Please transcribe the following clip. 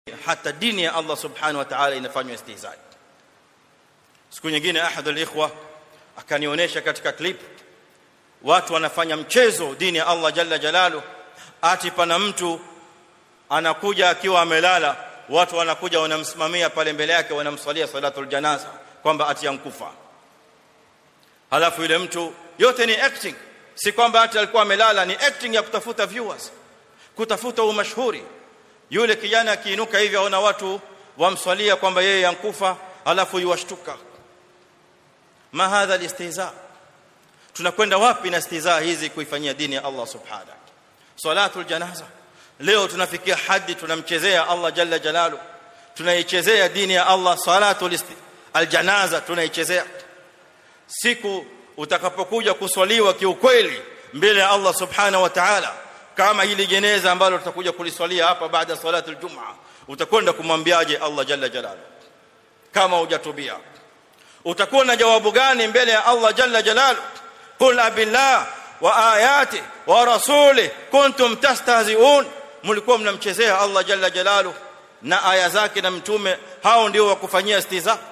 hata dini ya Allah subhanahu wa ta'ala inafanywa istihzai siku nyingine ahad alikhwa akanionyesha katika clip watu wanafanya mchezo dini ya Allah jalla jalalu ati pana mtu anakuja akiwa amelala watu wanakuja wanamsimamia pale mbele yake wanamswalia salatul janaza kwamba ati yankufa halafu yule mtu yote ni acting si kwamba ati alikuwa amelala ni acting ya kutafuta viewers kutafuta umashhuri yule kijana akiinuka hivi aona watu wamswalia kwamba yeye yankufa alafu yuwashtuka ma hadha alistihza tunakwenda wapi na istihza hizi kuifanyia dini ya Allah subhanahu salatul janaza leo tunafikia hadi tunamchezea Allah jalla jalalu tunaichezea dini ya Allah salatul aljanaza tunaichezea siku utakapokuja kuswaliwa kiukweli mbele ya Allah subhanahu wa ta'ala kama hili jeneza ambalo tutakuja kuliswalia hapa baada ya salatul jumaa utakwenda kumwambiaje Allah jalla jalalu kama hujatubia utakuwa na jawabu gani mbele ya Allah jalla jalalu qul abillah wa ayati wa rasuli kuntum tastahzi'un mlikuwa mnamchezea Allah jalla jalalu na aya zake na mtume hao ndio wakufanyia istiza